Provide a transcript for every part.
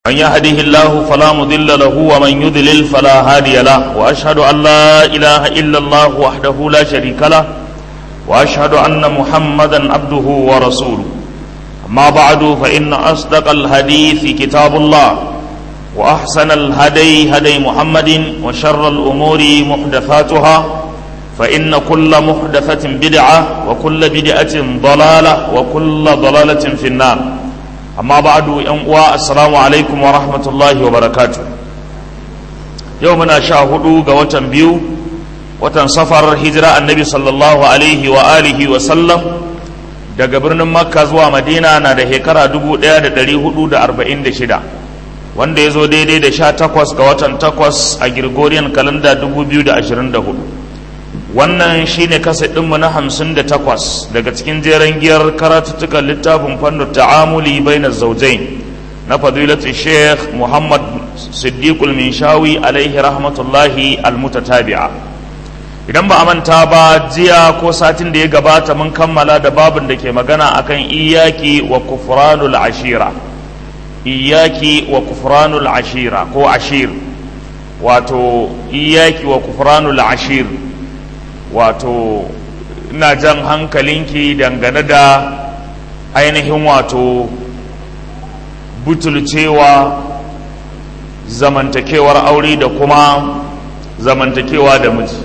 من يهده الله فلا مضل له ومن يضلل فلا هادي له وأشهد أن لا إله إلا الله وحده لا شريك له وأشهد أن محمدا عبده ورسوله أما بعد فإن أصدق الحديث كتاب الله وأحسن الهدي هدي محمد وشر الأمور محدثاتها فإن كل محدثة بدعة وكل بدعة ضلالة وكل ضلالة في النار أما بعد ينقوى السلام عليكم ورحمة الله وبركاته يومنا شاهدوا قوة بيو watan safar hijira annabi sallallahu alaihi wa alihi wa sallam daga birnin makka zuwa madina na da shekara 1446 wanda ya zo daidai da sha takwas ga watan takwas a Gregorian kalanda 2024 wannan shine kasa ɗinmu na hamsin da takwas daga cikin jeren giyar karatuttukan littafin fannin ta'amuli bainar zaujain na fadilatu sheikh muhammad siddiqul minshawi alaihi rahmatullahi almutatabi'a idan ba a manta ba jiya ko satin da ya gabata mun kammala da babin da ke magana akan iyaki wa kufranul ashira iyaki wa kufranul ashira ko ashir wato iyaki wa kufranul ashir wato ina jan hankalinki dangane da ainihin wato butulcewa zamantakewar aure da kuma zamantakewa da miji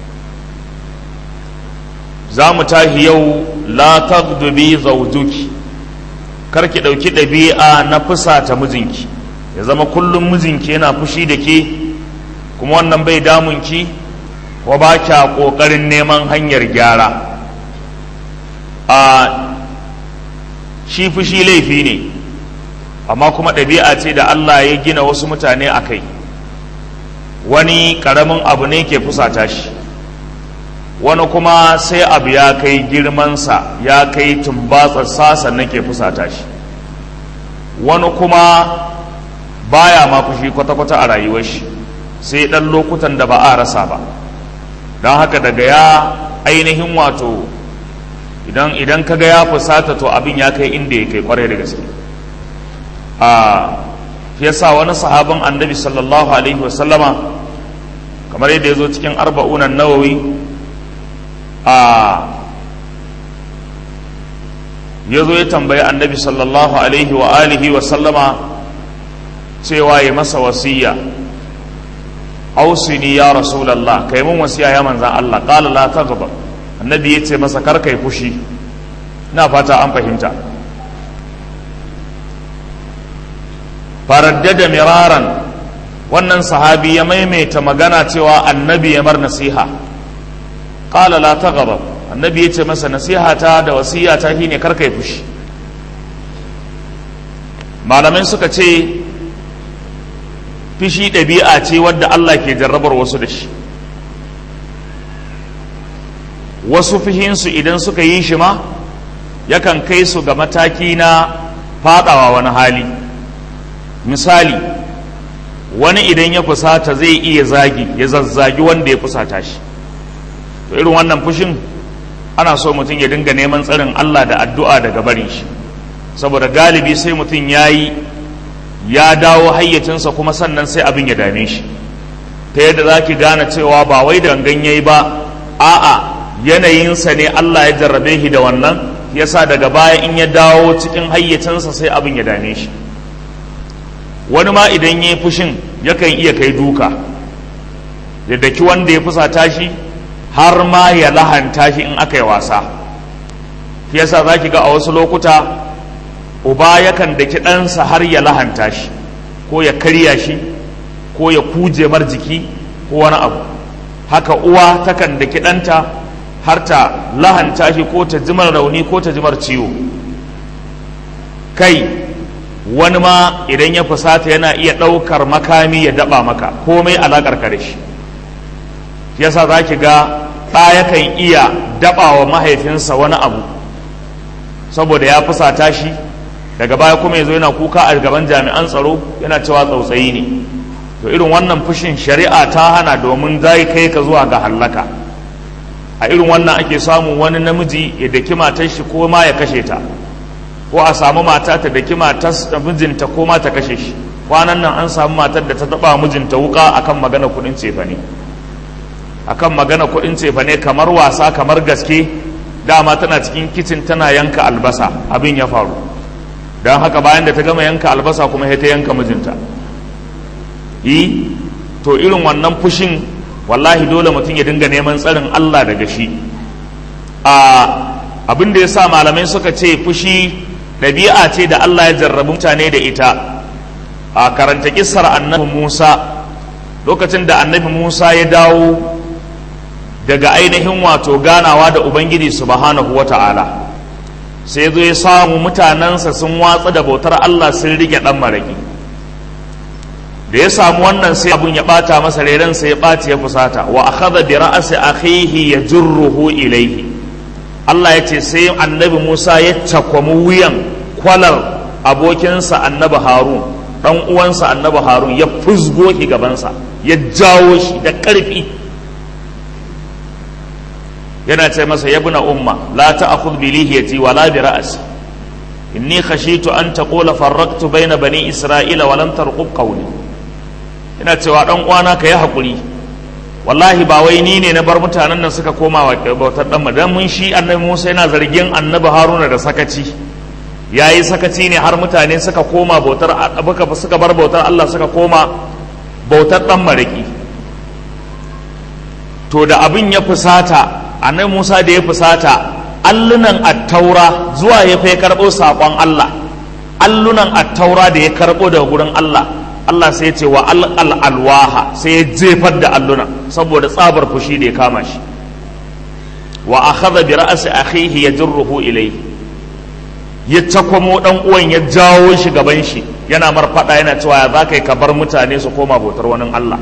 za mu tahi yau la tagdubi zawjuki kar ki ɗauki ɗabi'a na fusata mijinki ya zama kullum mijinki yana fushi da ke kuma wannan bai damunki ko ba kya ƙoƙarin neman hanyar gyara a shi fushi laifi ne amma kuma ɗabi'a ce da Allah ya gina wasu mutane a kai wani ƙaramin abu ne ke fusata shi wani kuma sai abu ya kai girmansa ya kai tumbatsarsa sannan ke fusata shi wani kuma baya ma fushi kwata-kwata a rayuwar shi sai ɗan lokutan da ba a rasa ba don haka daga ya ainihin wato idan idan kaga ya fusata to abin ya kai inda ya kai kwarai da gaske a yasa wani sahabin annabi sallallahu alaihi wasallama kamar yadda ya zo cikin arba'unan nawawi a ya zo ya tambayi annabi sallallahu alaihi wa alihi wa sallama cewa ya masa wasiya ausini ya rasulallah kai mun wasiya ya manzan Allah qala la taghdab annabi ya ce masa kar kai fushi na fata an fahimta faraddada miraran wannan sahabi ya maimaita magana cewa annabi ya mar nasiha qala la taghdab annabi yace masa nasihata da wasiyata shine kar kai fushi malamai suka ce fishi ɗabi'a ce wadda Allah ke jarrabar wasu da shi wasu fihinsu idan suka yi shi ma yakan kai su ga mataki na fadawa wani hali misali wani idan ya fusata zai iya zagi ya zazzagi wanda ya fusata shi to irin wannan fushin ana so mutum ya dinga neman tsarin Allah da addu'a daga barin shi saboda galibi sai mutum ya yi ya dawo hayyacinsa kuma sannan sai abin ya dame shi ta yadda za ki gane cewa ba wai da gangan ya yi ba a'a yanayinsa ne Allah ya jarrabe shi da wannan yasa daga baya in ya dawo cikin hayyacinsa sai abin ya dame shi wani ma idan ya yi fushin yakan iya kai duka ya daki wanda ya fusata shi har ma ya lahanta shi in aka yi wasa yasa za ki ga a wasu lokuta uba yakan daki ɗansa har ya lahanta shi ko ya karya shi ko ya kuje mar jiki ko wani abu haka uwa takan daki ɗanta har ta lahanta shi ko ta jimar rauni ko ta jimar ciwo kai wani ma idan ya fusata yana iya ɗaukar makami ya daɓa maka komai alaƙar ka da shi yasa za ki ga ɗa yakan iya daɓa wa mahaifinsa wani abu saboda ya fusata shi daga baya kuma ya zo yana kuka a gaban jami'an tsaro yana cewa tsautsayi ne to irin wannan fushin shari'a ta hana domin zai kai ka zuwa ga hallaka a irin wannan ake samun wani namiji ya daki matar shi ko ma ya kashe ta ko a samu mata ta daki matar mijinta ko ma ta kashe shi kwanan nan an samu matar da ta taba mijinta wuka akan magana kudin cefane akan magana kudin cefane kamar wasa kamar gaske dama tana cikin kicin tana yanka albasa abin ya faru don haka bayan da ta gama yanka albasa kuma ta yanka mijinta yi to irin wannan fushin wallahi dole mutum ya dinga neman tsarin Allah daga shi a abin da ya sa malamai suka ce fushi ɗabi'a ce da Allah ya jarrabu mutane da ita a karanta kissar annabi Musa lokacin da annabi Musa ya dawo daga ainihin wato ganawa da Ubangiji subhanahu wa ta'ala sai zo ya samu mutanensa sun watsa da bautar Allah sun rike ɗan maraƙi da ya samu wannan sai abun ya ɓata masa rerensa ya ɓaci ya fusata wa akhadha bi ra'si akhihi yajruhu ilayhi Allah ya ce sai annabi Musa ya cakwamu wuyan kwalar abokinsa annabi Harun dan uwansa annabi Harun ya fusgo shi gabansa ya jawo shi da ƙarfi yana ce masa yabna umma la ta'khudh bi lihiyati wa la bi ra'si inni khashitu an taqula farraqtu bayna bani isra'ila wa lam tarqub qawli ina cewa dan uwana ka yi hakuri wallahi ba wai ni ne na bar mutanen nan suka koma wa bautar dan dan mun shi annabi Musa yana zargin annabi Haruna da sakaci yayi sakaci ne har mutane suka koma bautar suka bar bautar Allah suka koma bautar dan maraki to da abin ya fusata annabi Musa da ya fusata allunan attaura zuwa ya fai karɓo saƙon Allah allunan attaura da ya karɓo daga gurin Allah Allah sai ya ce wa alƙal alwaha sai ya jefar da alluna saboda tsabar fushi da ya kama shi wa akhadha bi ra'si akhihi yajruhu ilayhi ya takwamo dan uwan ya jawo shi gaban shi yana mar fada yana cewa ya zaka yi ka bar mutane su koma bautar wani Allah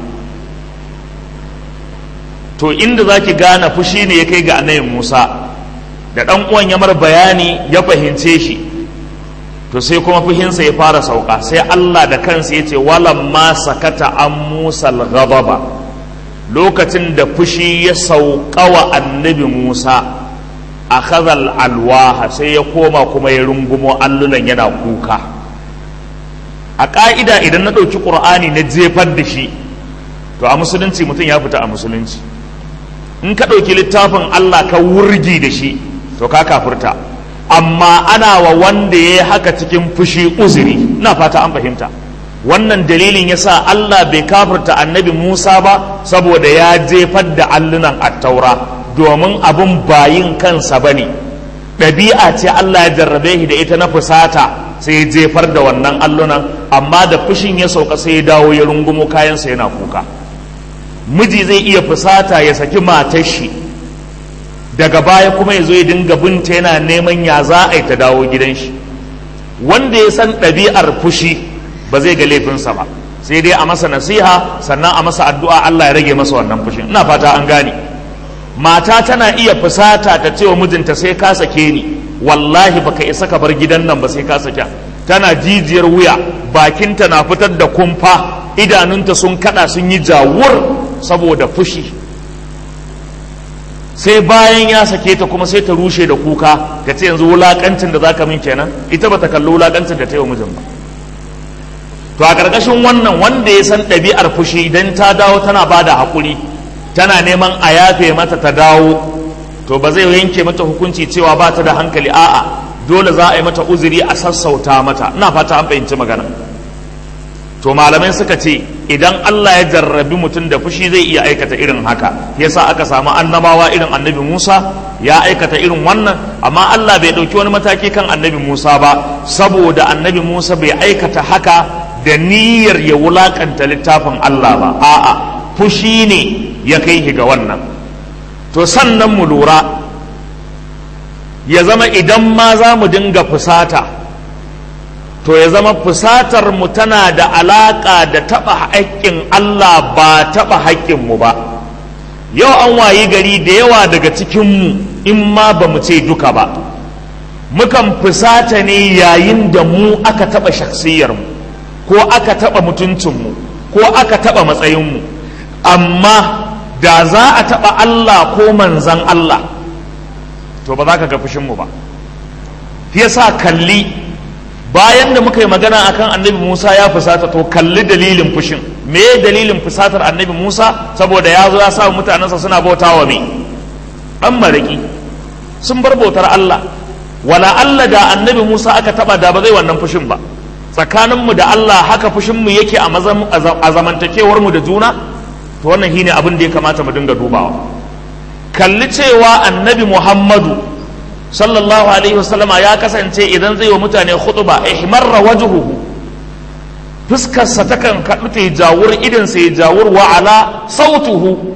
to inda zaki gane fushi ne ya kai ga annabi Musa da dan uwan ya mar bayani ya fahimce shi to sai kuma fuhinsa ya fara sauka sai Allah da kansa ya ce ma sakata an Musa al-ghadaba lokacin da fushi ya sauka wa annabi Musa a khazal alwaha sai ya koma kuma ya rungumo allunan yana kuka a ƙa'ida idan na ɗauki ƙur'ani na jefar da shi to a musulunci mutum ya fita a musulunci in ka ɗauki littafin Allah ka wurgi da shi to ka kafurta amma ana wa wanda ya yi haka cikin fushi uzuri na fata an fahimta wannan dalilin ya sa Allah bai kafirta annabi Musa ba saboda ya jefar da allunan attaura domin abin bayin kansa ba ne ɗabi'a ce Allah ya jarrabe shi da ita na fusata sai ya jefar da wannan allunan amma da fushin ya sauka sai ya dawo ya rungumo kayansa yana kuka miji zai iya fusata ya saki matar shi daga baya kuma ya zo ya dinga binta yana neman ya za a yi ta dawo gidan shi wanda ya san ɗabi'ar fushi ba zai ga laifinsa ba sai dai a masa nasiha sannan a masa addu'a Allah ya rage masa wannan fushin ina fata an gane mata tana iya fusata ta cewa mijinta sai ka sake ni wallahi baka isa ka bar gidan nan ba sai ka sake tana jijiyar wuya bakinta na fitar da kumfa idanunta sun kada sun yi jawur saboda fushi sai bayan ya sake ta kuma sai ta rushe da kuka ka ce yanzu wulakancin da zaka min kenan ita bata kalli wulakancin da ta yi wa mijin ba to a ƙarƙashin wannan wanda ya san ɗabi'ar fushi idan ta dawo tana ba da haƙuri tana neman a yafe mata ta dawo to ba zai yanke mata hukunci cewa ba ta da hankali a'a dole za a yi mata uzuri a sassauta mata ina fata an fahimci magana to malamai suka ce idan Allah ya jarrabi mutum da fushi zai iya aikata irin haka yasa aka samu annabawa irin annabi Musa ya aikata irin wannan amma Allah bai ɗauki wani mataki kan annabi Musa ba saboda annabi Musa bai aikata haka da niyyar ya wulakanta littafin Allah ba a'a fushi ne ya kai ga wannan to sannan mu lura ya zama idan ma za mu dinga fusata to ya zama fusatar mu tana da alaƙa da taɓa haƙƙin Allah ba taɓa haƙƙin mu ba yau an wayi gari da yawa daga cikinmu in ma ba mu ce duka ba mukan fusata ne yayin da mu aka taɓa shaksiyarmu ko aka taɓa mutuncinmu ko aka taɓa matsayinmu amma da za a taɓa Allah ko manzan Allah to ba za ka ga fushinmu ba yasa kalli bayan da muka yi magana akan annabi Musa ya fusata to kalli dalilin fushin me dalilin fusatar annabi Musa saboda ya zo ya sa mutanensa suna bautawa me dan maraki sun bar bautar Allah wala Allah da annabi Musa aka taba da ba zai wannan fushin ba tsakaninmu da Allah haka fushinmu yake a zamantakewar mu da juna to wannan shine abin da ya kamata mu dinga dubawa kalli cewa annabi Muhammadu sallallahu alaihi wasallama ya kasance idan zai wa mutane khutba ihmarra wajhuhu fuskarsa takan kaɗu ta jawur idan sai jawur wa ala sautuhu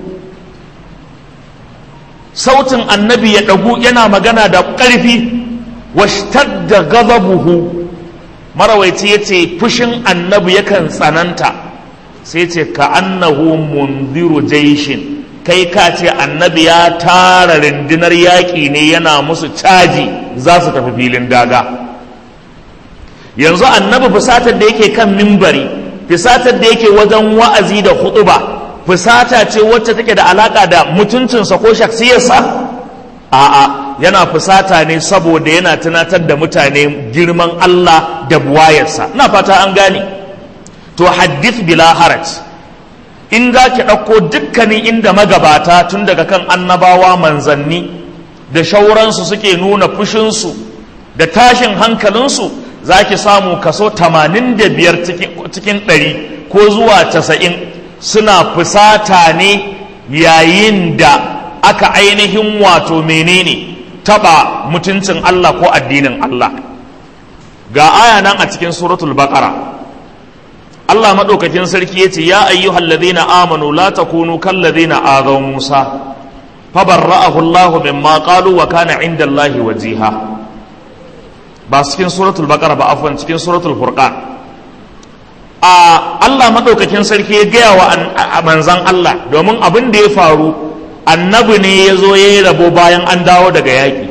sautin annabi ya ɗagu yana magana da ƙarfi washtadda ghadabuhu marawaici ya ce fushin annabi yakan tsananta sai ce ka annahu munziru jaishin kai ka ce annabi ya tara rundunar yaƙi ne yana musu caji za su tafi filin daga yanzu annabi fusatar da yake kan mimbari fusatar da yake wajen wa'azi da huɗuba fusata ce wacce take da alaƙa da mutuncinsa ko shaksiyarsa a'a yana fusata ne saboda yana tunatar da mutane girman Allah da buwayarsa na fata an gane to haddith bila haraj in za ki ɗauko dukkanin inda magabata tun daga kan annabawa manzanni da shauransu suke nuna fushinsu da tashin hankalinsu za ki samu kaso 85 cikin 100 ko zuwa 90 suna fusata ne yayin da aka ainihin wato menene taba mutuncin Allah ko addinin Allah ga aya nan a cikin suratul baqara Allah maɗaukakin sarki ya ce ya ayyuhal ladhina amanu la takunu kal ladhina azaw Musa fabarra'ahu Allah mimma qalu wa kana 'inda Allah wajiha ba cikin suratul baqara ba afwan cikin suratul furqan a Allah maɗaukakin sarki ya gaya wa manzan Allah domin abin da ya faru annabi ne ya zo ya yi rabo bayan an dawo daga yaƙi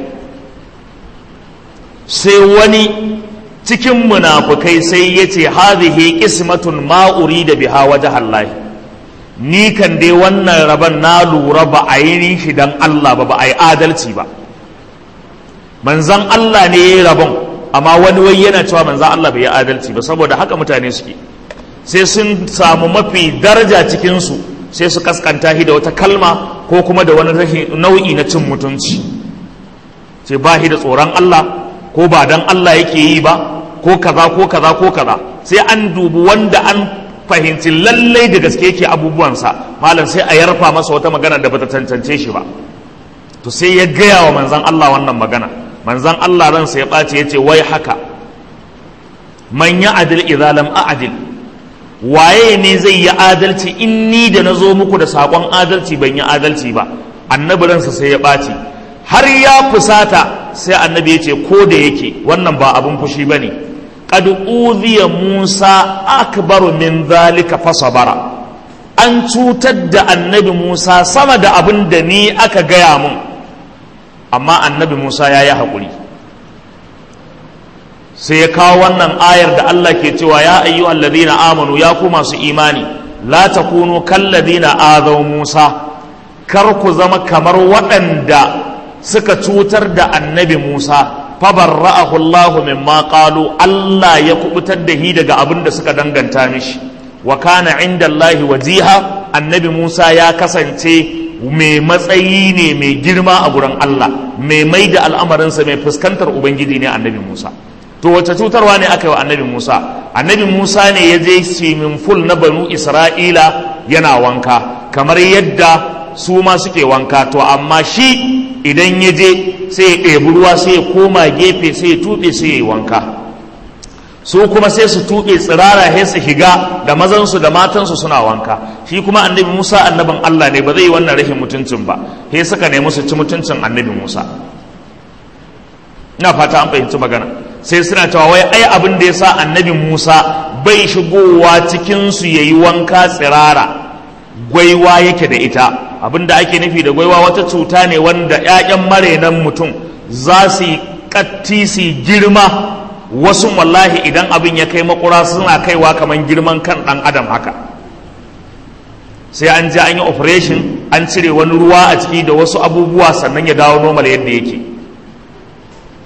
sai wani cikin munafukai sai ya ce hadhihi qismatun ma da biha wajha Allah ni kan dai wannan rabon na lura ba a yi shi dan Allah ba ba a yi adalci ba manzan Allah ne ya yi rabon amma wani wai yana cewa manzan Allah bai yi adalci ba saboda haka mutane suke sai sun samu mafi daraja cikinsu sai su kaskanta shi da wata kalma ko kuma da wani nau'i na cin mutunci ce ba shi da tsoron Allah ko ba dan Allah yake yi ba ko kaza ko kaza ko kaza sai an dubi wanda an fahimci lallai da gaske yake abubuwansa malam sai a yarfa masa wata magana da bata cancance shi ba to sai ya gaya wa manzan Allah wannan magana manzan Allah ransa ya ɓace ya ce wai haka man ya adil idza lam a'dil waye ne zai yi adalci in ni da na zo muku da saƙon adalci ban yi adalci ba annabi ransa sai ya ɓaci har ya fusata sai annabi ya ce ko da yake wannan ba abin fushi ba ne qad udhiya musa akbaru min zalika fasabara an cutar da annabi musa sama da abin da ni aka gaya mun amma annabi musa ya yi haƙuri sai ya kawo wannan ayar da Allah ke cewa ya ayyuhal ladina amanu ya ku masu imani la takunu kal ladina azaw Musa kar ku zama kamar waɗanda suka cutar da annabi Musa fabarra'ahu Allah mimma qalu Allah ya kubutar da shi daga abin da suka danganta mishi wa kana inda Allah wajiha annabi Musa ya kasance mai matsayi ne mai girma a gurin Allah mai mai da al'amarinsa mai fuskantar ubangiji ne annabi Musa to wace cutarwa ne aka yi wa annabi Musa annabi Musa ne ya je swimming pool na banu Isra'ila yana wanka kamar yadda su ma suke wanka to amma shi idan ya je sai ya ɗebi ruwa sai ya koma gefe sai ya tuɓe sai ya yi wanka su kuma sai su tuɓe tsirara sai su shiga da mazansu da matansu suna wanka shi kuma annabi Musa annabin Allah ne ba zai yi wannan rashin mutuncin ba sai suka nemi su ci mutuncin annabi Musa ina fata an fahimci magana sai suna cewa wai ai abin da ya sa annabi Musa bai shigowa cikinsu ya yi wanka tsirara gwaiwa yake da ita abin da ake nufi da gwaiwa wata cuta ne wanda 'ya'yan marenan mutum za su yi katti su girma wasu wallahi idan abin ya kai makura suna kaiwa kamar girman kan ɗan adam haka sai an je an yi operation an cire wani ruwa a ciki da wasu abubuwa sannan ya dawo normal yadda yake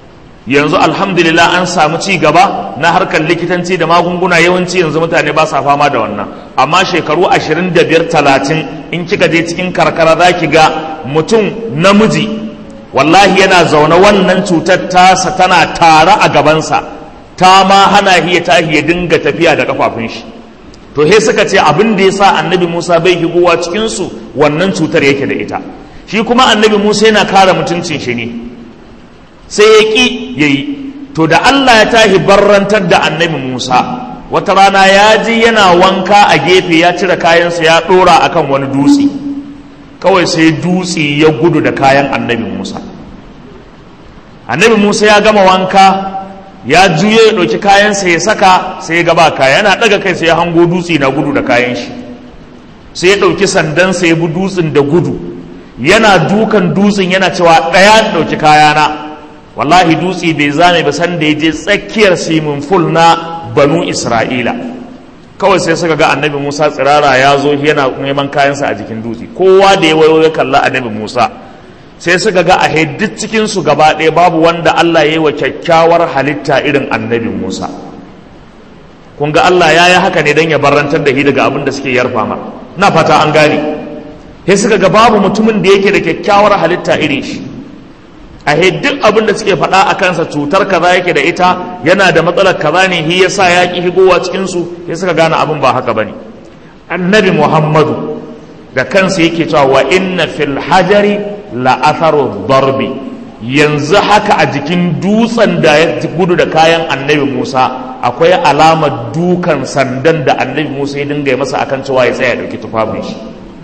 yanzu alhamdulillah an samu ci gaba na harkar likitanci da magunguna yawanci yanzu mutane ba sa fama da wannan amma shekaru 25 30 in kika je cikin karkara za ki ga mutum namiji wallahi yana zaune wannan cutar tasa tana tare a gabansa ta ma hana hiya tahi ya dinga tafiya da kafafun shi to he suka ce abin da ya sa annabi musa bai higowa cikinsu wannan cutar yake da ita shi kuma annabi musa yana kare mutuncin shi ne sai ya ƙi ya yi to da allah ya tahi barrantar da annabi musa wata rana ya ji yana wanka a gefe ya cire kayansa ya ɗora akan wani dutse kawai sai dutse ya gudu da kayan annabi musa annabi musa ya gama wanka ya juye ya ɗauki kayansa ya saka sai ya gaba kaya yana ɗaga kai sai ya hango dutse na gudu da kayan shi sai ya ɗauki sandansa ya bi dutsen da gudu yana dukan dutsen yana cewa ɗaya ɗauki kayana wallahi dutse bai zame ba san da ya je tsakiyar simin ful na banu isra'ila kawai sai suka ga annabi musa tsirara ya zo yana neman kayansa a jikin dutse kowa da ya wayo ya kalla annabi musa sai suka ga a duk cikinsu gaba ɗaya babu wanda allah ya yi wa kyakkyawar halitta irin annabi musa kun ga allah ya yi haka ne don ya barantar da shi daga abin da suke yarfa mar na fata an gane sai suka ga babu mutumin da yake da kyakkyawar halitta irin shi a duk abin da suke faɗa a kansa cutar kaza yake da ita yana da matsalar kaza ne shi yasa ya ki higowa cikin su sai suka gane abin ba haka bane annabi muhammadu da kansa yake cewa wa inna fil hajari la atharu darbi yanzu haka a jikin dutsen da ya gudu da kayan annabi musa akwai alamar dukan sandan da annabi musa ya dinga masa akan cewa ya tsaya dauki tufafin shi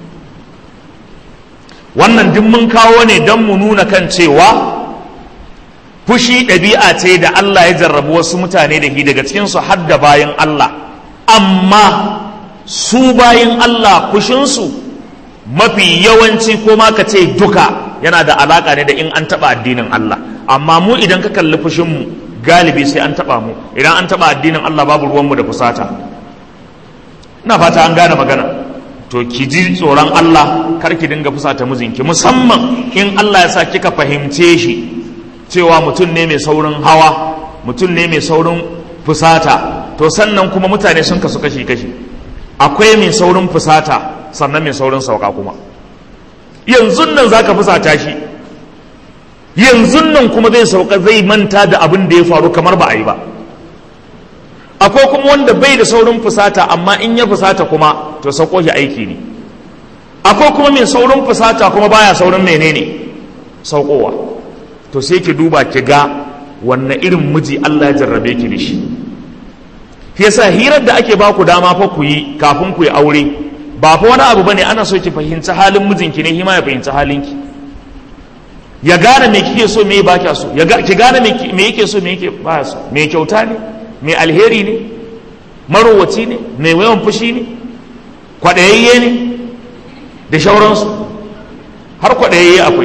wannan duk mun kawo ne don mu nuna kan cewa fushi ɗabi'a ce da Allah ya jarrabu wasu mutane da shi daga cikinsu har da bayan Allah amma su bayan Allah fushinsu mafi yawanci ko ma ka ce duka yana da alaƙa ne da in an taɓa addinin Allah amma mu idan ka kalli fushinmu galibi sai an taɓa mu idan an taɓa addinin Allah babu ruwanmu da fusata ina fata an gane magana to ki ji tsoron Allah kar ki dinga fusata mijinki musamman in Allah ya sa kika fahimce shi cewa mutum ne mai saurin hawa mutum ne mai saurin fusata to sannan kuma mutane sun kasu kashi kashi akwai mai saurin fusata sannan mai saurin sauka kuma yanzu nan zaka fusata shi yanzu nan kuma zai sauka zai manta da abin da ya faru kamar ba a yi ba akwai kuma wanda bai da saurin fusata amma in ya fusata kuma to sauko shi aiki ne akwai kuma mai saurin fusata kuma baya saurin menene saukowa to sai ki duba ki ga wanne irin miji Allah ya jarrabe ki da shi yasa hirar da ake baku dama fa ku yi kafin ku yi aure ba fa wani abu bane ana so ki fahimci halin mijinki ne hima ya fahimci halinki ya gane me kike so me ba kya so ya ki gane me yake so me yake ba so me kyauta ne mai alheri ne marowaci ne mai yawan fushi ne kwaɗayayye ne da shauransu har kwaɗayayye akwai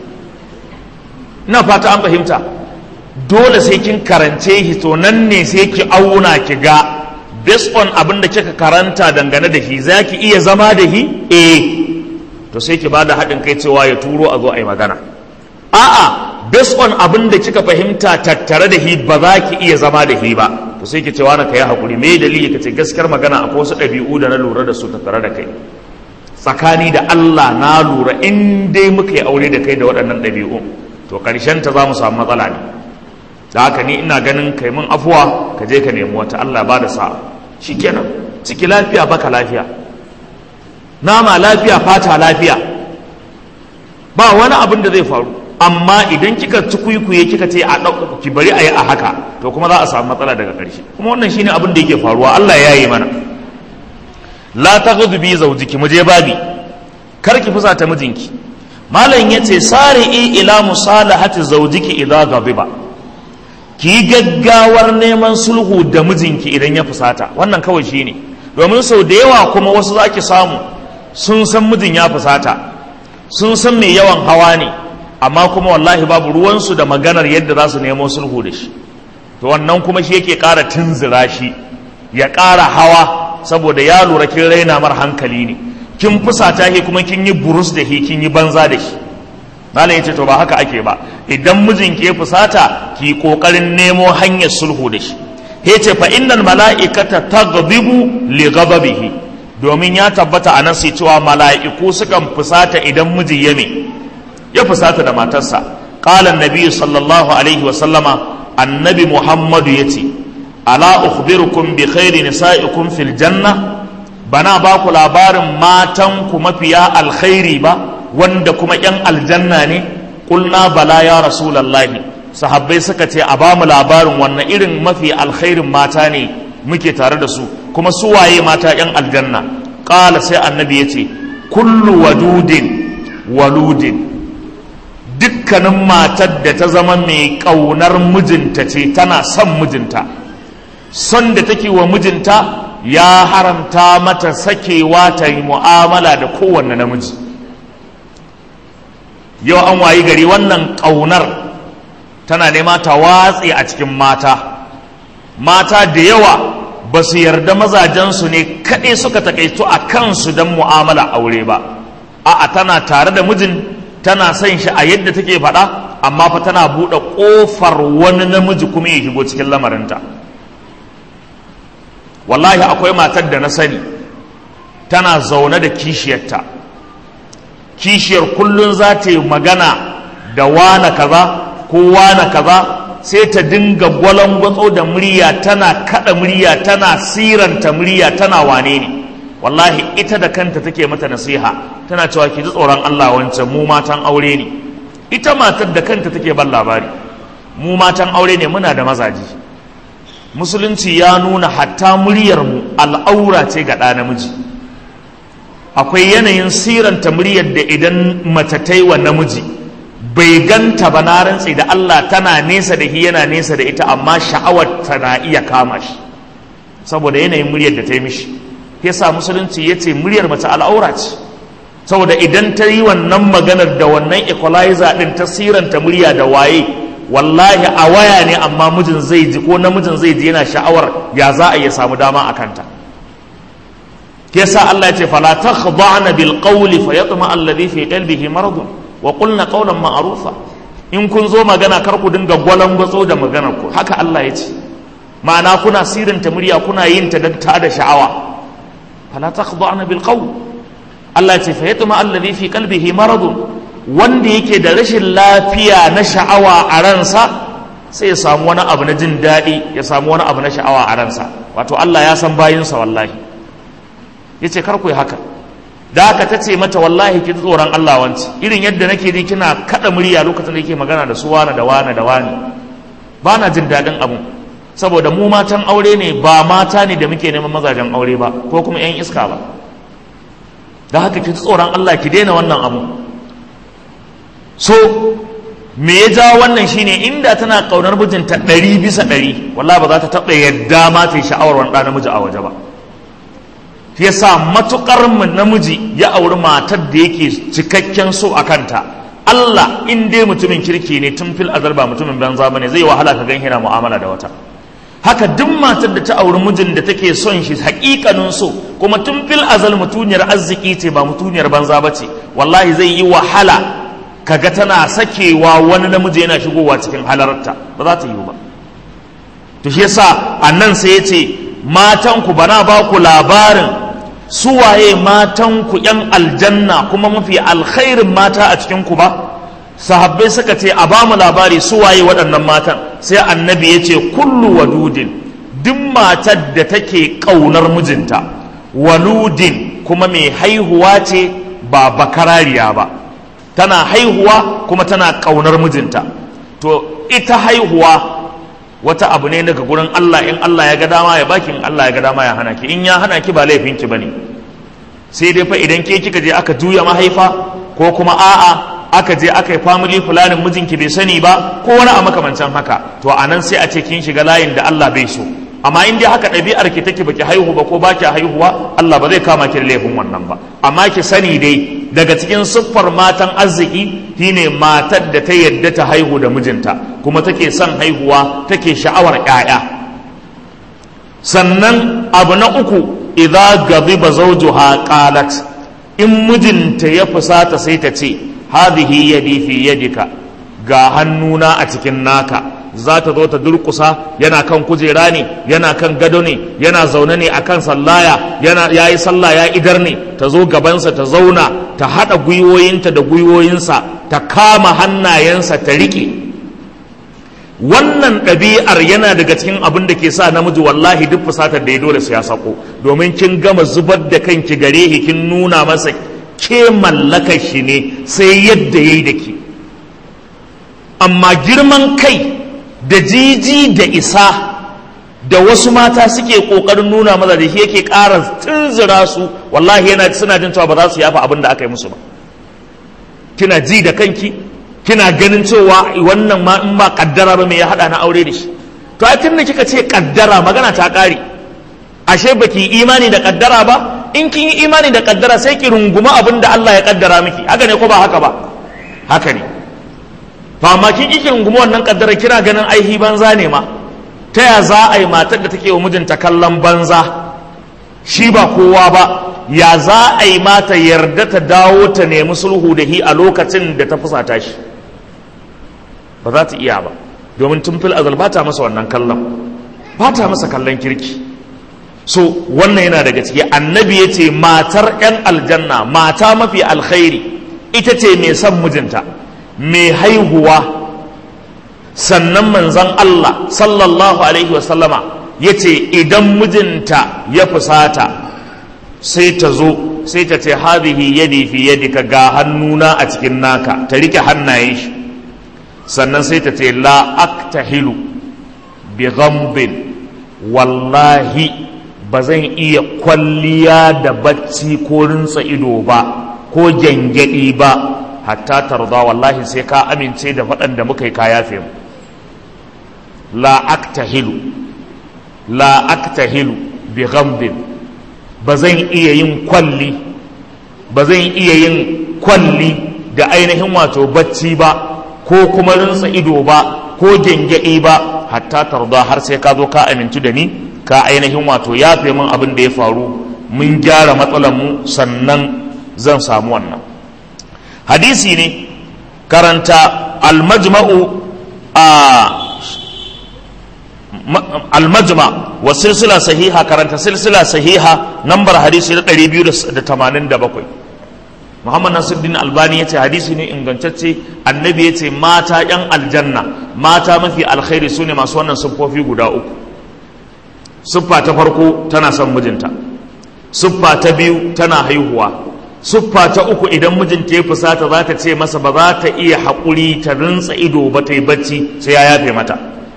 ina fata an fahimta dole sai kin karance shi to nan ne sai ki auna ki ga based on abin da kika karanta dangane da shi za ki iya zama da shi eh to sai ki bada haɗin kai cewa ya turo a zo a yi magana a'a based on abin da kika fahimta tattare da hi ba za ki iya zama da hi ba to sai ki ce wani ka yi haƙuri me dalili ka ce gaskiyar magana akwai wasu ɗabi'u da na lura da su tattare da kai tsakani da Allah na lura in dai muka yi aure da kai da waɗannan ɗabi'u to ƙarshen ta za mu samu matsala ne da haka ni ina ganin kai mun afuwa ka je ka nemi wata Allah ba da sa'a shikenan ciki lafiya baka lafiya nama lafiya fata lafiya ba wani abin da zai faru amma idan kika tukuikuye kika ce a ɗauka ki bari a yi a haka to kuma za a samu matsala daga ƙarshe kuma wannan shine abin da yake faruwa Allah ya yi mana la taghdu bi zawjiki mu je babi kar ki fusa ta mijinki malam yace sari'i ila musalahati zawjiki idza ghadiba ki gaggawar neman sulhu da mijinki idan ya fusata wannan kawai shine domin sau da yawa kuma wasu zaki samu sun san mijin ya fusata sun san mai yawan hawa ne amma kuma wallahi babu ruwansu da maganar yadda za su nemo sulhu da shi to wannan kuma shi yake ƙara tunzura shi ya ƙara hawa saboda ya lura kin raina mar hankali ne kin fusata shi kuma kin yi burus da shi kin yi banza da shi malam yace to ba haka ake ba idan mijinki ya fusata ki kokarin nemo hanyar sulhu da shi he ce fa innal mala'ikata taghdibu li ghadabihi domin ya tabbata anan sai cewa mala'iku sukan fusata idan miji ya me ya fusata da matarsa qala annabi sallallahu alaihi wa sallama annabi muhammadu yace ala ukhbirukum bi khairi nisaikum fil janna bana ba ku labarin matan ku mafiya alkhairi ba wanda kuma yan aljanna ne kulna bala ya rasulallahi sahabbai suka ce a bamu labarin wannan irin mafi alkhairin mata ne muke tare da su kuma su waye mata yan aljanna qala sai annabi ya ce kullu wadudin waludin dukkanin matar da ta zama mai ƙaunar mijinta ce tana son mijinta son da take wa mijinta ya haramta mata sakewa ta yi mu'amala da kowanne namiji yau an wayi gari wannan ƙaunar tana nema ta watse a cikin mata mata da yawa ba su yarda mazajensu ne kaɗai suka takaito a kansu don mu'amala aure ba a'a tana tare da mijin tana son shi a yadda take faɗa amma fa tana buɗe ƙofar wani namiji kuma ya shigo cikin lamarinta wallahi akwai matar da na sani tana zaune da kishiyarta kishiyar kullum za ta yi magana da wane kaza ko wane kaza sai ta dinga gwalangwatso da murya tana kada murya tana siranta murya tana wane ne wallahi ita da kanta take mata nasiha tana cewa ki ji tsoron Allah wancan mu matan aure ne ita matar da kanta take ban labari mu matan aure ne muna da mazaji musulunci ya nuna hatta muryarmu al'aura ce ga ɗa namiji akwai yanayin siranta muryar da idan mace ta yi wa namiji bai ganta ba na rantsi da Allah tana nesa da shi yana nesa da ita amma sha'awar ta na iya kama shi saboda yanayin muryar da ta yi mishi yasa musulunci ya ce muryar mace al'aura ce saboda idan ta yi wannan maganar da wannan equalizer din ta siranta murya da waye wallahi a waya ne amma mijin zai ji ko namijin zai ji yana sha'awar ya za a iya samu dama a kanta yasa Allah ya ce fala takhda'na bil qawli fayatma alladhi fi qalbihi maradun wa qulna qawlan ma'rufa in kun zo magana kar ku dinga gwalangwatso da maganar ku haka Allah ya ce ma'ana kuna sirinta murya kuna yin ta dan ta da sha'awa fala takhda'na bil qawl Allah ya ce fayatma alladhi fi qalbihi maradun wanda yake da rashin lafiya na sha'awa a ransa sai ya samu wani abu na jin daɗi ya samu wani abu na sha'awa a ransa wato Allah ya san bayinsa wallahi ya ce kar ku yi haka da haka ta ce mata wallahi ki tsoron Allah wanci irin yadda nake ji kina kaɗa murya lokacin da yake magana da su wane da wane da wane ba na jin daɗin abu saboda mu matan aure ne ba mata ne da muke neman mazajen aure ba ko kuma 'yan iska ba da haka ki tsoron Allah ki daina wannan abu so me ya jawo wannan shine inda tana kaunar mijinta ɗari bisa ɗari wallahi ba za ta taɓa yadda ma ta yi sha'awar wani ɗan namiji a waje ba shi yasa matukar namiji ya auri matar da yake cikakken so a kanta Allah in dai mutumin kirki ne tun fil azal ba mutumin banza bane zai wahala ka gan yana mu'amala da wata haka duk matar da ta auri mijin da take son shi hakikanin so kuma tun fil azal mutuniyar arziki ce ba mutuniyar banza ba ce wallahi zai yi wahala kaga tana sakewa wani namiji yana shigowa cikin halarta ba za ta yi ba to shi yasa annan sai ya ce matanku bana ba ku labarin suwaye matanku yan aljanna kuma mafi alkhairin mata a cikinku ba sahabbai suka ce a bamu labari suwaye waɗannan matan sai annabi ya ce kullu wadudin duk matar da take ƙaunar mijinta waludin kuma mai haihuwa ce ba bakarariya ba tana haihuwa kuma tana ƙaunar mijinta to ita haihuwa wata abu ne daga gurin Allah in Allah ya ga dama ya baki in Allah ya ga dama ya hana ki in ya hana ki ba laifin ki bane sai dai fa idan ke kika je aka juya mahaifa ko kuma a'a aka je aka yi family planning mijinki bai sani ba ko wani a makamancin haka to anan sai a ce kin shiga layin da Allah bai so amma in dai haka ɗabi'ar ki take baki haihu ba ko baki haihuwa Allah ba zai kama ki da laifin wannan ba amma ki sani dai daga cikin siffar matan arziki shine matar da ta yadda ta haihu da mijinta kuma take son haihuwa take sha'awar ƴaƴa sannan abu na uku idza ghadiba zawjuha qalat in mijinta ya fusata sai ta ce hadhihi yadi fi yadika ga hannuna a cikin naka za ta zo ta durkusa yana kan kujera ne yana kan gado ne yana zaune ne akan sallaya yana yayi sallah ya idar ne ta zo gabansa ta zauna ta haɗa gwiwoyinta da gwiwoyinsa ta kama hannayensa ta riƙe wannan ɗabi'ar yana daga cikin abin da ke sa namiji wallahi duk fusatar da ya dole su ya sako domin kin gama zubar da kanki gare shi kin nuna masa ke mallakar shi ne sai yadda ya yi da ke amma girman kai da jiji da isa da wasu mata suke ƙoƙarin nuna maza da shi yake ƙara tunzura su wallahi yana suna jin cewa ba za su yafa abin da aka yi musu ba kina ji da kanki kina ganin cewa wannan ma in ba kaddara ba me ya hada na aure da shi to a tun da kika ce kaddara magana ta kare ashe baki imani da kaddara ba in kin yi imani da kaddara sai ki runguma abin da Allah ya kaddara miki haka ne ko ba haka ba haka ne to amma kin ki runguma wannan kaddara kina ganin aihi banza ne ma ta ya za a yi matar da take wa mijinta kallon banza shi ba kowa ba ya za a yi mata yarda ta dawo ta nemi sulhu da hi a lokacin da ta fusata shi ba za ta iya ba domin tun fil azal ba ta masa wannan kallon ba ta masa kallon kirki so wannan yana daga ciki annabi ya ce matar 'yan aljanna mata mafi alkhairi ita ce mai son mijinta mai haihuwa sannan manzon Allah sallallahu alaihi wasallama ya ce idan mijinta ya fusata sai ta zo sai ta ce hadhihi yadi fi yadika ga hannuna a cikin naka ta rike hannayen shi sannan sai ta ce la aktahilu bi ghambin wallahi ba zan iya kwalliya da bacci ko rinsa ido ba ko gyangyaɗi ba hatta tarda wallahi sai ka amince da waɗanda muka yi kaya fi la aktahilu la aktahilu bi ghambin ba zan iya yin kwalli ba zan iya yin kwalli da ainihin wato bacci ba ko kuma rinsa ido ba ko gyangyaɗi ba hatta tarda har sai ka zo ka amintu da ni ka ainihin wato ya fi min abin da ya faru mun gyara matsalar mu sannan zan samu wannan hadisi ne karanta almajma'u a almajma wa silsila sahiha karanta silsila sahiha nambar hadisi na 287 Muhammad Nasiruddin Albani ya ce hadisi ne ingantacce annabi ya ce mata yan aljanna mata mafi alkhairi su ne masu wannan siffofi guda uku siffa ta farko tana son mijinta siffa ta biyu tana haihuwa siffa ta uku idan mijinta ya fusata za ta ce masa ba za ta iya haƙuri ta rintsa ido ba ta yi bacci sai ya yafe mata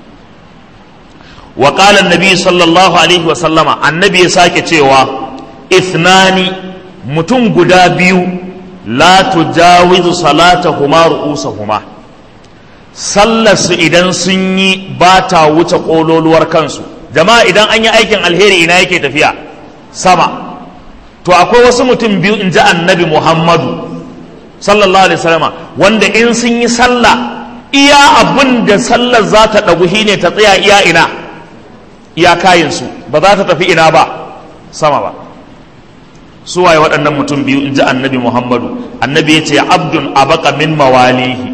wa qala annabi sallallahu alaihi wa sallama annabi ya sake cewa ithnani mutum guda biyu la tujawizu salatahuma ru'usahuma sallar su idan sun yi ba ta wuce kololuwar kansu jama'a idan an yi aikin alheri ina yake tafiya sama to akwai wasu mutum biyu in ji annabi muhammadu sallallahu alaihi wasallama wanda in sun yi sallah iya abin da sallar za ta ɗagu shine ta tsaya iya ina iya kayinsu ba za ta tafi ina ba sama ba su waye waɗannan mutum biyu in ji annabi muhammadu annabi ya ce abdun abaka min mawalihi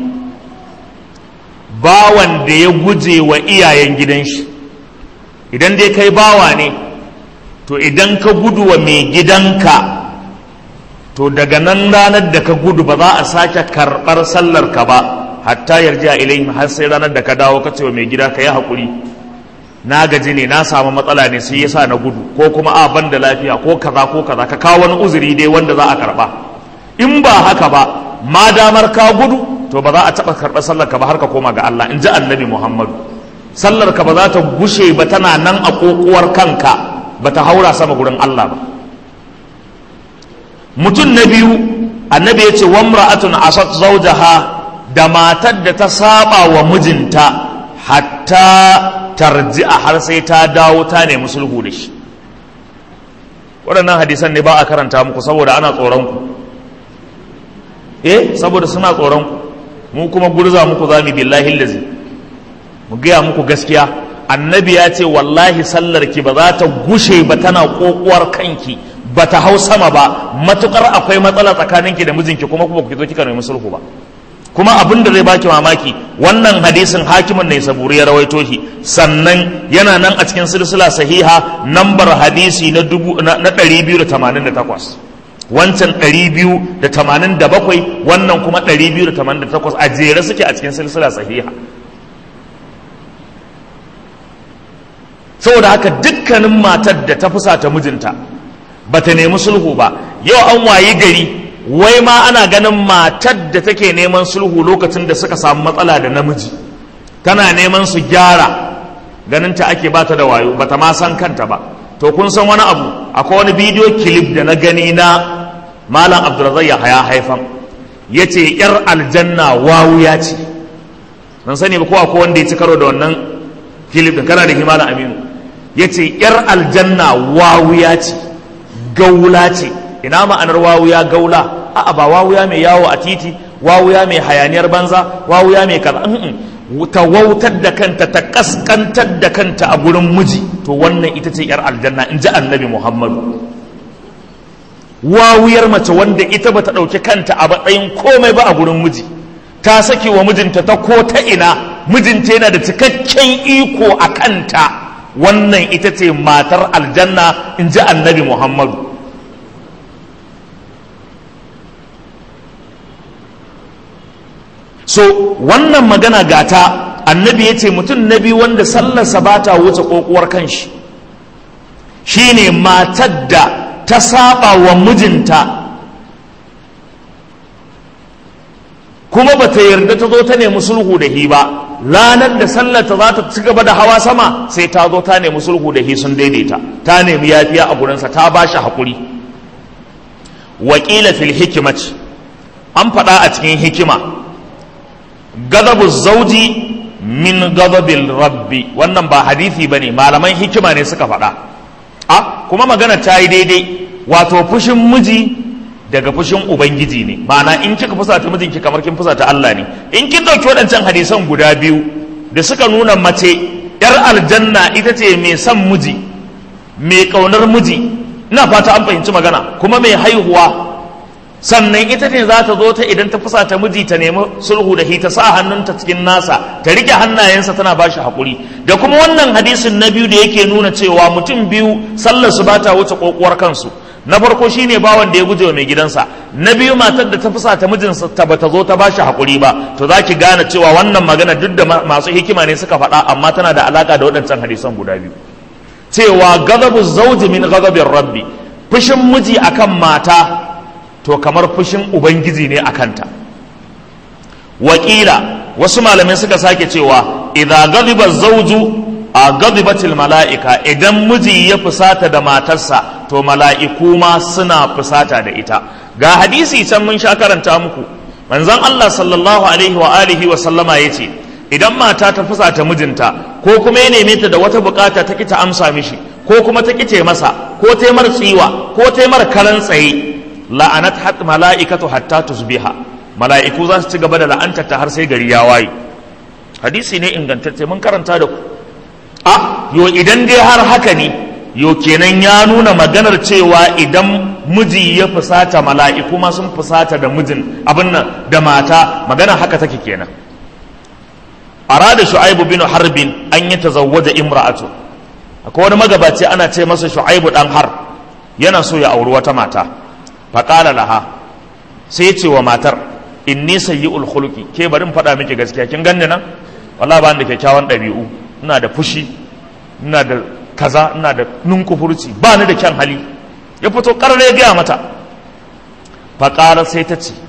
bawan da ya guje wa iyayen gidan shi idan dai kai bawa ne to idan ka gudu wa mai gidanka to daga nan ranar da ka gudu ba za a sake karɓar sallar ka ba hatta yarji a ilayhim har sai ranar da ka dawo ka ce wa mai gida ka yi haƙuri na gaji ne na samu matsala ne sai yasa na gudu ko kuma a ban da lafiya ko kaza ko kaza ka kawo wani uzuri dai wanda za a karɓa in ba haka ba ma damar ka gudu to ba za a taɓa karɓar sallar ka ba har ka koma ga Allah in ji annabi Muhammadu sallar ka ba za ta gushe ba tana nan a kokuwar kanka ba ta haura sama gurin Allah ba mutum na biyu annabi ya ce wa mra'atun asat zawjaha da matar da ta saba wa mijinta hatta tarji'a har sai ta dawo ta nemi sulhu da shi waɗannan hadisan ne ba a karanta muku saboda ana tsoron ku eh saboda suna tsoron ku mu kuma gurza muku zami billahi lazi mu gaya muku gaskiya annabi ya ce wallahi sallar ki ba za ta gushe ba tana kokuwar kanki ba ta hau sama ba matukar akwai matsala tsakaninki da mijinki kuma kuma ku zo kika nemi sulhu ba kuma abin da zai baki mamaki wannan hadisin hakimin ne saburi ya rawaito shi sannan yana nan a cikin silsila sahiha nambar hadisi na 288 wancan 287 wannan kuma 288 a jere suke a cikin silsila sahiha saboda haka dukkanin matar da ta fusata mijinta ba ta nemi sulhu ba yau an wayi gari wai ma ana ganin matar da take neman sulhu lokacin da suka samu matsala da namiji tana neman su gyara ganin ta ake bata da wayo bata ma san kanta ba to kun san wani abu akwai wani bidiyo kilif da na gani na malam abdulrazak ya haya haifan ya ce yar aljanna wawuya ce nan sani ba ko akwai wanda ya ci karo da wannan kilif din kana da malam aminu ya ce yar aljanna wawuya ce gaula ce ina ma'anar wawuya gaula a'a ba wawuya mai yawo a titi wawuya mai hayaniyar banza wawuya mai kaza ta wautar da kanta ta kaskantar da kanta a gurin miji to wannan ita ce yar aljanna in ji annabi muhammadu wawuyar mace wanda ita bata ɗauki kanta a matsayin komai ba a gurin miji ta saki wa mijinta ta ko ta ina mijinta yana da cikakken iko a kanta wannan ita ce matar aljanna in ji annabi muhammadu so wannan magana gata annabi ya ce mutum na biyu wanda sallarsa ba ta wuce kokuwar kanshi shine matar da ta saba wa mijinta kuma ba ta yarda ta zo ta nemi sulhu da hi ba ranar da sallarta za ta ci gaba da hawa sama sai ta zo ta nemi sulhu da hi sun daidaita ta nemi yafiya a gurinsa ta ba shi haƙuri wakila fil hikimaci an faɗa a cikin hikima gadabu zauji min gadabil rabbi wannan ba hadisi bane malaman hikima ne suka faɗa a kuma magana ta yi daidai wato fushin miji daga fushin ubangiji ne ma'ana in kika fusata mijinki kamar kin fusata Allah ne in kin dauki waɗancan hadisan guda biyu da suka nuna mace yar aljanna ita ce mai son miji mai kaunar miji ina fata an fahimci magana kuma mai haihuwa sannan ita ne za ta zo ta idan ta fusa ta miji ta nemi sulhu da ta sa hannunta cikin nasa ta rike hannayensa tana ba shi haƙuri da kuma wannan hadisin na biyu da yake nuna cewa mutum biyu sallar su ba ta wuce kokuwar kansu na farko shine bawan da ya guje wa mai gidansa na biyu matar da ta fusa ta mijinsa ta bata zo ta ba shi haƙuri ba to za ki gane cewa wannan magana duk da masu hikima ne suka faɗa amma tana da alaƙa da waɗancan hadisan guda biyu cewa gadabu zauji min gadabin rabbi fushin miji akan mata to kamar fushin ubangiji ne a kanta wakila wasu malamai suka sake cewa idza ghadiba zawju a ghadibatil mala'ika idan miji ya fusata da matarsa to mala'iku ma suna fusata da ita ga hadisi can mun sha karanta muku manzon Allah sallallahu alaihi wa alihi wa sallama yace idan mata ta fusata mijinta ko kuma ya neme ta da wata bukata ta ki ta amsa mishi ko kuma ta kice masa ko ta mar tsiwa ko ta mar karan tsaye la'anat hat mala'ikatu hatta tusbiha mala'iku za su ci gaba da la'antar ta har sai gari ya waye hadisi ne ingantacce mun karanta da ku a yo idan dai har haka ne yo kenan ya nuna maganar cewa idan miji ya fusata mala'iku ma sun fusata da mijin abin nan da mata magana haka take kenan arada shu'aibu bin harbin an yi tazawwaja imra'atu akwai wani magabaci ana ce masa shu'aibu dan har yana so ya auri wata mata faƙala laha sai ya ce wa matar inni sayyi'ul khuluqi ke bari in faɗa miki gaskiya kin ganni nan wallahi ba da kyakkyawan ɗabi'u ina da fushi ina da kaza ina da nunkufurci ba ni da kyan hali ya fito ƙarar ya gaya mata faƙara sai ta ce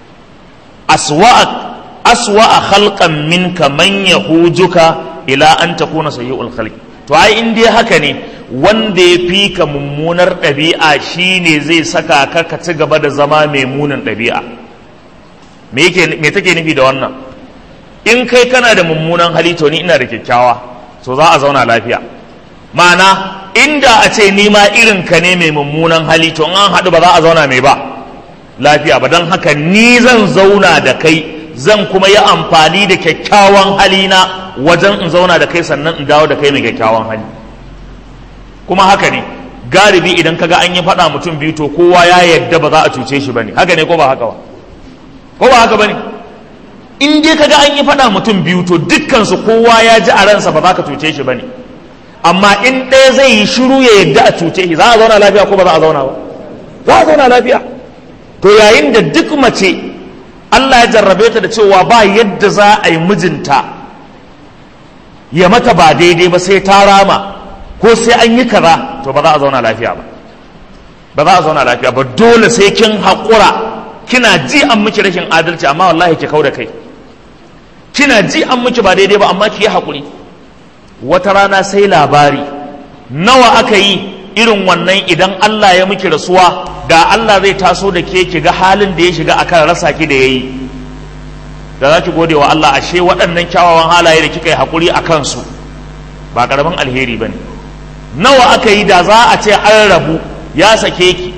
aswa'a khalqan minka man yahujuka ila an takuna sayyi'ul khalqi to ai in dai haka ne wanda ya fi ka mummunar ɗabi'a shine zai saka ka ka ci gaba da zama mai munin ɗabi'a me take nufi da wannan in kai kana da mummunan hali to ni ina da kyakkyawa to za a zauna lafiya ma'ana inda a ce ni ma irin ka ne mai mummunan hali to an haɗu ba za a zauna mai ba lafiya ba don haka ni zan zauna da kai zan kuma yi amfani da kyakkyawan halina wajen in zauna da kai sannan in dawo da kai mai kyakkyawan hali kuma haka ne galibi idan kaga an yi faɗa mutum biyu to kowa ya yadda ba za a cuce shi bane haka ne ko ba haka ba ko ba haka bane in dai kaga an yi faɗa mutum biyu to dukkansu kowa ya ji a ransa ba za ka cuce shi ba ne amma in ɗaya zai yi shiru ya yadda a cuce shi za a zauna lafiya ko ba za a zauna ba za a zauna lafiya to yayin da duk mace Allah ya jarrabe ta da cewa ba yadda za a yi mijinta ya mata ba daidai ba sai ta rama ko sai an yi kaza to ba za a zauna lafiya ba ba za a zauna lafiya ba dole sai kin haƙura kina ji an miki rashin adalci amma wallahi ki kau da kai kina ji an miki ba daidai ba amma ki yi haƙuri wata rana sai labari nawa aka yi irin wannan idan Allah ya miki rasuwa da Allah zai taso da ke ki ga halin da ya shiga akan rasa ki da yayi da za ki gode wa Allah ashe waɗannan kyawawan halaye da kika yi haƙuri a kansu ba ƙaramin alheri ba ne nawa aka yi da za a ce an rabu ya sake ki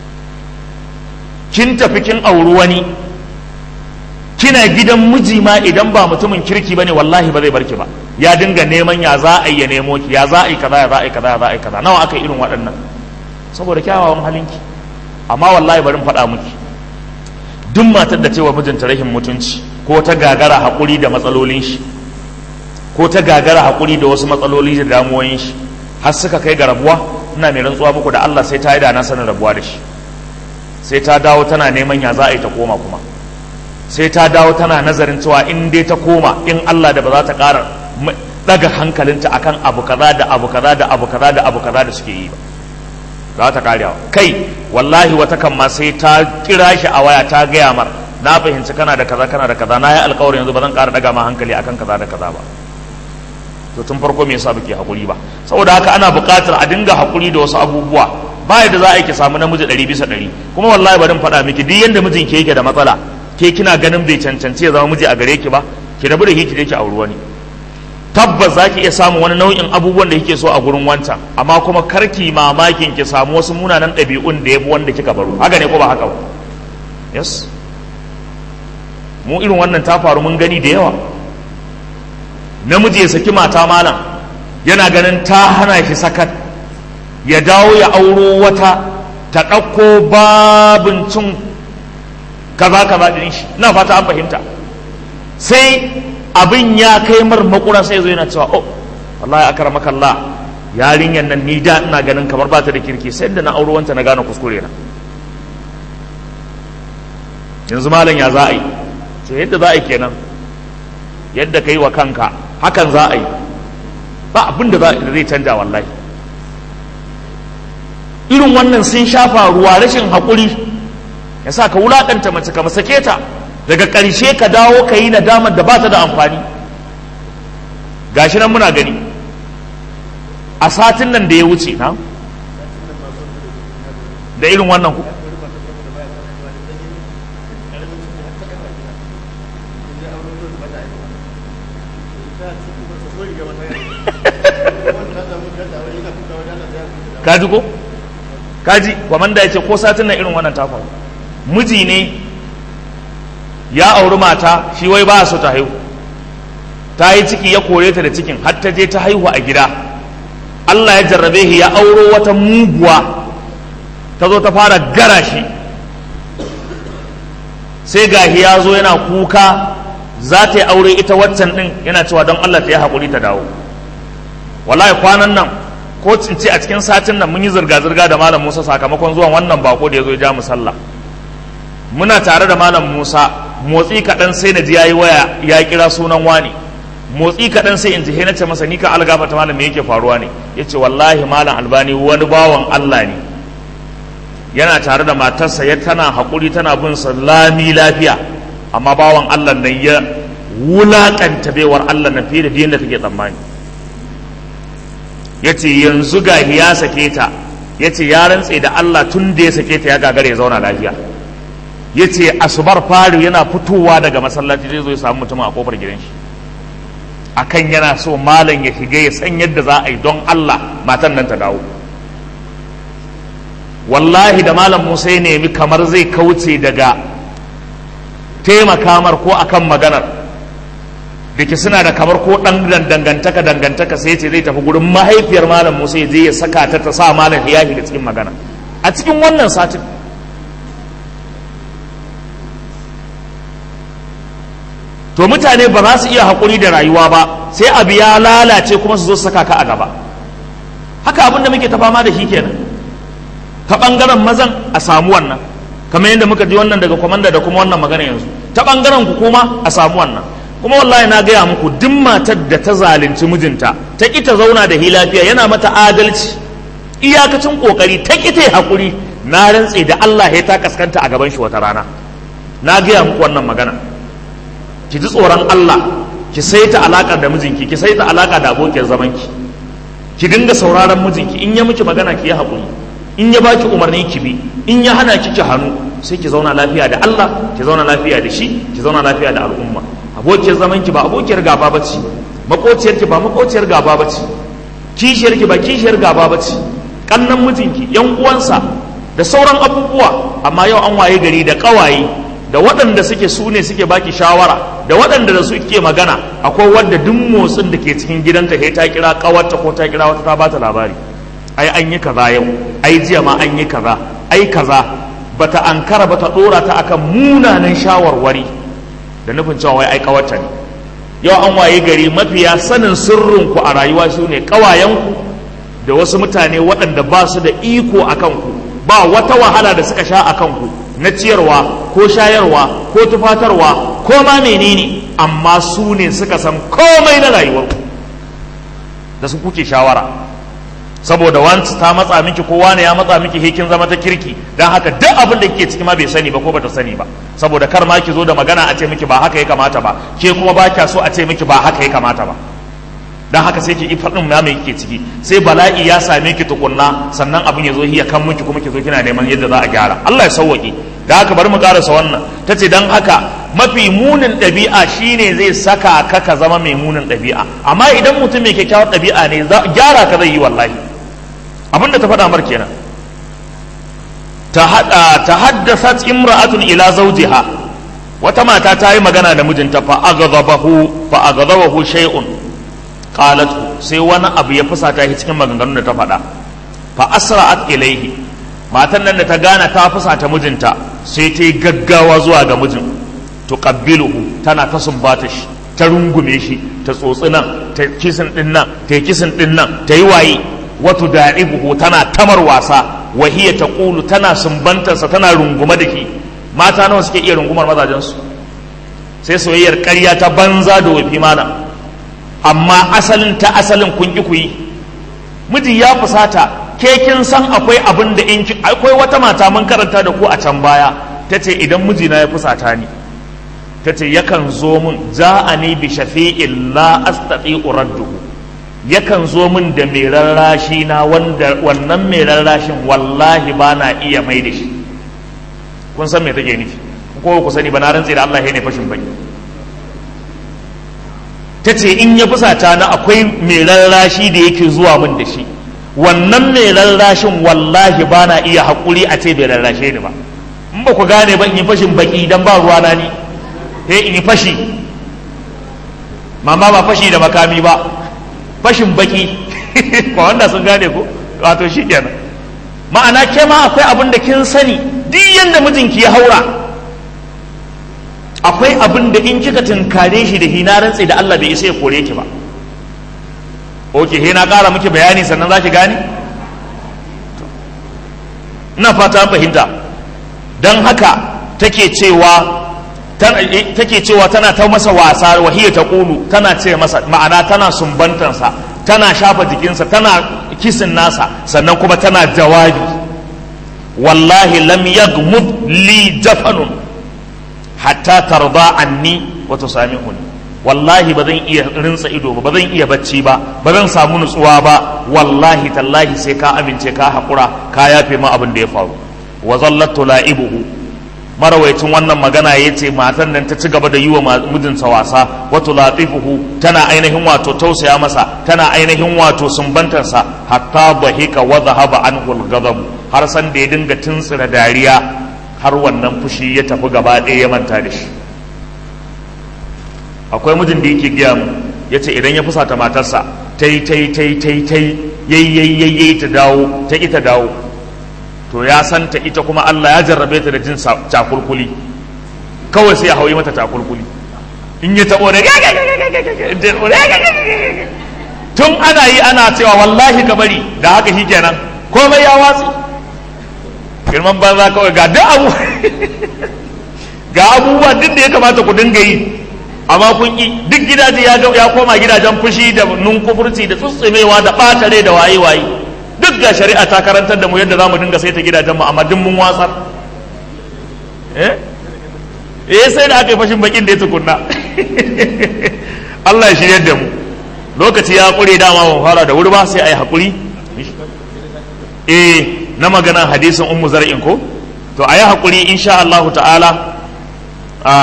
kin tafi kin auri wani kina gidan miji ma idan ba mutumin kirki bane wallahi ba zai barki ba ya dinga neman ya za a yi ya nemo ki ya za a yi kaza ya za a yi kaza ya za a yi kaza nawa aka yi irin waɗannan saboda kyawawan halinki amma wallahi bari faɗa miki duk matar da cewa mijinta rahin mutunci ko ta gagara haƙuri da matsalolin shi ko ta gagara haƙuri da wasu matsaloli da damuwoyin shi har suka kai ga rabuwa ina mai rantsuwa muku da Allah sai ta yi da na sanin rabuwa da shi sai ta dawo tana neman ya za a yi ta koma kuma sai ta dawo tana nazarin cewa in dai ta koma in Allah da ba za ta ƙara daga hankalinta akan abu kaza da abu kaza da abu kaza da abu kaza da suke yi ba za ta karewa kai wallahi wata kan ma sai ta kira shi a waya ta gaya mar na fahimci kana da kaza kana da kaza na yi alkawarin yanzu ba zan ƙara daga ma hankali akan kaza da kaza ba to tun farko me yasa bake hakuri ba saboda haka ana buƙatar a dinga hakuri da wasu abubuwa ba yadda za a yi ki samu namiji ɗari bisa ɗari kuma wallahi bari faɗa miki duk yanda mijin ke yake da matsala ke kina ganin bai cancanci ya zama miji a gare ki ba ki rabu da shi ki je ki auri wani tabbas za ki iya samun wani nau'in abubuwan da kike so a gurin wancan amma kuma karki mamakin ki samu wasu munanan ɗabi'un da ya fi wanda kika baro haka ne ko ba haka ba yes mu irin wannan ta faru mun gani da yawa namiji ya saki mata malam yana ganin ta hana shi sakat ya dawo ya auro wata ta ɗauko babin cin kaza kaza ɗin shi ina fata an fahimta sai abin ya kai mar makura sai zo yana cewa oh wallahi akramaka Allah yarinyar nan ni da ina ganin kamar ba ta da kirki sai da na auro wanta na gane kuskure na yanzu malam ya za a yi to yadda za a yi kenan yadda ka yi wa kanka hakan za a yi ba abin da zai canja wallahi irin wannan sun shafa ruwa rashin haƙuri ya sa ka wulaƙanta mace ka sake ta daga ƙarshe ka dawo ka yi nadamar da ba ta da amfani gashi nan muna gani a satin nan da ya wuce na da irin wannan ku kaji ko kaji kwamanda ya ce ko satin nan irin wannan ta faru miji ne ya auri mata shi wai ba so ta haihu ta yi ciki ya kore ta da cikin har ta je ta haihu a gida Allah ya jarrabe shi ya auro wata muguwa ta zo ta fara gara shi sai gahi ya zo yana kuka za ta yi aure ita waccan din yana cewa don Allah ta yi haƙuri ta dawo wallahi kwanan nan ko ce a cikin satin nan mun yi zirga-zirga da malam Musa sakamakon zuwan wannan bako da ya zo ya ja mu sallah muna tare da malam Musa motsi kaɗan sai na ji yayi waya ya kira sunan wani motsi kaɗan sai in ji na ce masa ni ka algafa ta malam me yake faruwa ne yace wallahi malam albani wani bawan Allah ne yana tare da matarsa ya tana haƙuri tana bin sa lami lafiya amma bawan Allah nan ya wulaƙanta baiwar Allah na fiye da yadda take tsammani ya ce yanzu ga ya sake ta ya ce ya rantse da Allah tun da ya sake ta ya gagara ya zauna lafiya ya ce asubar fari yana fitowa daga masallaci zai zo ya samu mutum a kofar gidan shi akan yana so malam ya shiga ya san yadda za a yi don Allah matan nan ta dawo wallahi da malam Musa ya nemi kamar zai kauce daga taimaka mar ko akan maganar da ke suna da kamar ko ɗan dangantaka dangantaka sai ce zai tafi gurin mahaifiyar malam musa ya je ya saka ta ta sa malam ya shiga cikin magana a cikin wannan satin to mutane ba za su iya haƙuri da rayuwa ba sai abu ya lalace kuma su zo saka ka a gaba haka abin da muke ta fama da shi kenan ta ɓangaren mazan a samu wannan kamar yadda muka ji wannan daga kwamanda da kuma wannan magana yanzu ta ɓangaren ku kuma a samu wannan kuma wallahi na gaya muku duk matar da ta zalunci mijinta ta ƙi ta zauna da hi lafiya yana mata adalci iyakacin ƙoƙari ta ƙi ta haƙuri na rantse da Allah ya ta kaskanta a gaban shi wata rana na gaya muku wannan magana ki ji tsoron Allah ki saita alaƙar da mijinki ki saita alaƙa da abokiyar zamanki ki dinga sauraron mijinki in ya miki magana ki yi haƙuri in ya baki umarni ki bi in ya hana ki ki hannu sai ki zauna lafiya da Allah ki zauna lafiya da shi ki zauna lafiya da al'umma abokiyar zamanki ba abokiyar gaba bace makociyar ki ba makociyar gaba bace kishiyar ki ba kishiyar gaba bace kannan mijinki yan uwansa da sauran abubuwa amma yau an waye gari da kawaye da waɗanda suke su ne suke baki shawara da waɗanda da su ke magana akwai wadda duk motsin da ke cikin gidanta sai ta kira kawarta ko ta kira wata ta bata labari ai an yi kaza yau ai jiya ma an yi kaza ai kaza bata ankara bata dora ta akan munanan shawarwari da nufin cewa wai ai kawarta ne yau an waye gari mafiya sanin sirrinku a rayuwa su ne kawayenku da wasu mutane waɗanda ba su da iko a kanku ba wata wahala da suka sha a kanku na ciyarwa ko shayarwa ko tufatarwa ko ma menene amma su ne suka san komai na rayuwarku da su kuke shawara saboda wanci ta matsa miki ko wani ya matsa miki hekin zama ta kirki don haka duk abin da kike ciki ma bai sani ba ko bata sani ba saboda kar ma ki zo da magana a ce miki ba haka ya kamata ba ke kuma ba kya so a ce miki ba haka ya kamata ba don haka sai ki faɗin na mai kike ciki sai bala'i ya same ki tukunna sannan abin ya zo hiya kan miki kuma ki zo kina neman yadda za a gyara Allah ya sauwaƙe da haka bari mu karasa wannan ta ce don haka mafi munin ɗabi'a shine zai saka ka ka zama mai munin ɗabi'a amma idan mutum mai kyakkyawar ɗabi'a ne gyara ka zai yi wallahi abin da ta faɗa mar kenan ta haddasa imra'atun ila zawjiha wata mata ta yi magana da mijinta fa aghadabahu fa aghadabahu shay'un qalat sai wani abu ya fusata shi cikin maganganun da ta faɗa fa asra'at ilaihi matan nan da ta gana ta fusata mijinta sai ta yi gaggawa zuwa ga mijin tuqabbiluhu tana ta sumbata shi ta rungume shi ta tsotsi nan ta kisin din nan ta kisin din nan ta yi waye wato da'ibuhu tana tamar wasa wa hiya taqulu tana sumbantarsa tana rungume da ki mata nawa suke iya rungumar mazajensu sai soyayyar ƙarya ta banza da wafi mana amma asalin ta asalin kun ki ku yi miji ya fusata ke kin san akwai abin da in akwai wata mata mun karanta da ku a can baya tace idan mijina ya fusata ni tace yakan zo min ja'ani bi shafi'in la astati'u radduhu yakan zo min da mai rarrashi na wanda wannan mai rarrashin wallahi ba na iya mai da shi kun san me take nufi ko ku sani ba na rantse da Allah ne fashin bai ta ce in ya fusata na akwai mai rarrashi da yake zuwa min da shi wannan mai rarrashin wallahi ba na iya haƙuri a ce bai rarrashe ni ba in ba ku gane ba in yi fashin baki dan ba ruwa na ni he in yi fashi mama ba fashi da makami ba fashin baki ba wanda sun gane ko wato shi kenan ma'ana ke ma akwai abin da kin sani duk yanda mijinki ya haura akwai abin da in kika tunkare shi da hina rantsi da Allah bai isa ya kore ki ba oke he na ƙara miki bayani sannan za ki gane ina fata fahimta don haka take cewa take cewa tana ta masa wasa wahiyar ta kulu tana ce masa ma'ana tana sumbantansa tana shafa jikinsa tana kisin nasa sannan kuma tana jawabi wallahi lam yagmud li jafanun hatta tarda anni wa tusamihuni wallahi ba zan iya rinsa ido ba ba zan iya bacci ba ba zan samu nutsuwa ba wallahi tallahi sai ka amince ka haƙura ka yafe ma abin da ya faru wa zallatu la'ibuhu marawaicin wannan magana ya ce matan nan ta ci gaba da yi wa mijinsa wasa wato latifuhu tana ainihin wato tausaya masa tana ainihin wato sumbantarsa hatta bahika wa zahaba anhu al har san da ya dinga tuntsira dariya har wannan fushi ya tafi gaba ɗaya ya manta da shi akwai mijin da yake gaya mu ya ce idan ya fusata matarsa ta yi ta yi ta yi ta yi ta yi yayi ta dawo ta ita dawo to ya santa ita kuma Allah ya jarrabe ta da jin cakulkuli kawai sai ya hauyi mata cakulkuli in ya taɓo da tun ana yi ana cewa wallahi ka bari da haka shi kenan komai ya watsi girman banza kawai ga duk abu ga abubuwa duk da ya kamata ku dinga yi amma kun yi duk gidaje ya ya koma gidajen fushi da nunkufurci da tsutsumewa da ɓatare da waye waye duk ga shari'a ta karantar da mu yadda za mu dinga saita gidajen mu amma duk mun watsar eh eh sai da aka yi fashin bakin da ya tukunna Allah ya shirya da mu lokaci ya kure dama ban fara da wuri ba sai a yi haƙuri eh na maganan hadisin ummu zar'in ko to a yi haƙuri insha Allah ta'ala a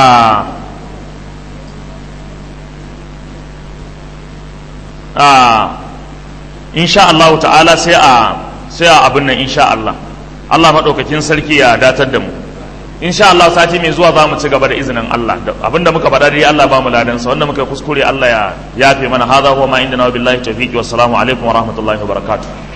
a insha Allah ta'ala sai a sai a abin nan insha Allah Allah maɗaukakin sarki ya datar da mu insha Allah sati mai zuwa za mu ci gaba da izinin Allah abinda muka faɗa dai Allah ba mu ladan sa wanda muka kuskure Allah ya yafe mana hadha huwa ma indana billahi tawfiq wa assalamu alaikum wa rahmatullahi wa barakatuh